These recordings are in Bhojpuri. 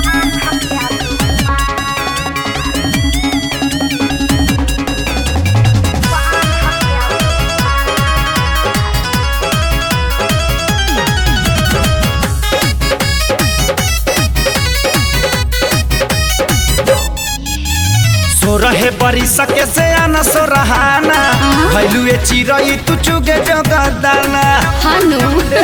सोरहे बरिस के से आना सोरहाना भैलुए चिरई तू चुगे जगदाना हनु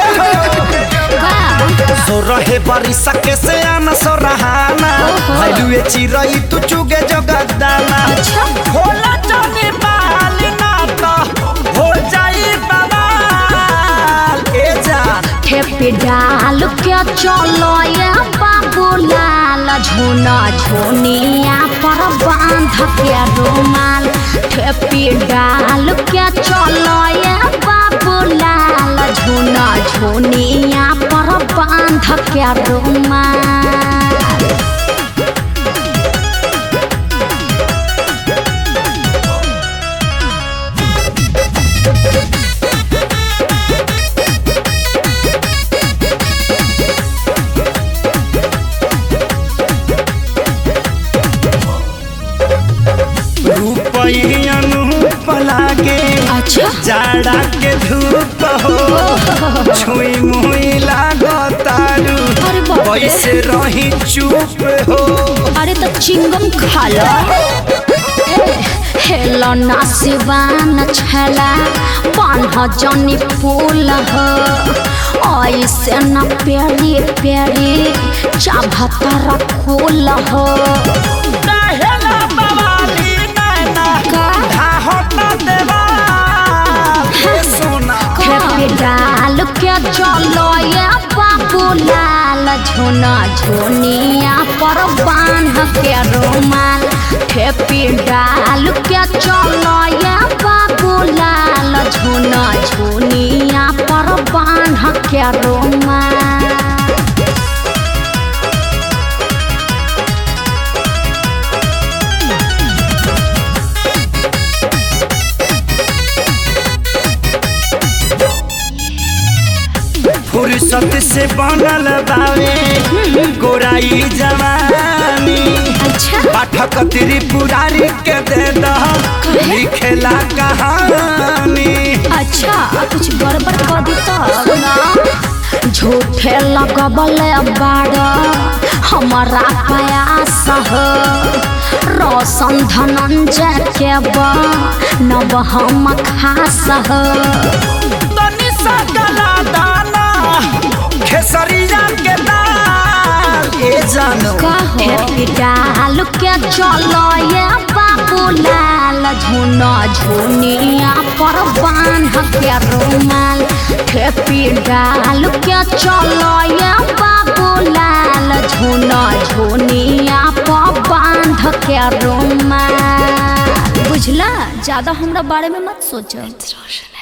सोरहे बरिस के से आना सोरहाना ओहो। भैलुए चिरई तू चुगे जगदाना अच्छा होला जाने बाल ना तो हो जाई बवाल ए जा ठेपी डाल के चलो ये बाबू लाल झोना झोनिया पर बांध के रुमाल ठेपी डाल के चलो ये बाबू लाल झोना झोनिया पर बांध के रुमाल रूपई अनूप लागे अच्छा जाड़ा के धूप हो छुई मुई लागो तारू अरे बाप रे। कैसे रही चुप हो अरे तो चिंगम खा लो हेलो ना सिवान छला बान्ह जनी फूल हो ऐसे न प्यारी प्यारी चाभतर फूल हो काहेला बवाली नैना का? धाहो न देवाल हे सोना खेपी डाल के चलो ये बाबू लाल झोना झोनिया पर बांध के रुमाल खेपी डाल के चलो ये बाबू लाल झोना झोनिया पर बांध के रुमाल फुर्सत से बनल बावे गोराई जवानी अच्छा पाठक त्रिपुरारी के दे दह लिखेला कहानी अच्छा कुछ गड़बड़ कर दी तो ना झूठे लगबल बाड़ हमारा प्रयास हो रोशन धनंजय के बा नब हम खास हो तनी सा गला दाना खेसरिया के दाल ए जानो कहो डाल के चलो ये बाबू लाल झुना झुनिया पर बांध के रुमाल खेपी डाल के चलो ये बाबू लाल झुना झुनिया पर बांध के रुमाल बुझला ज्यादा हमरा बारे में मत सोचो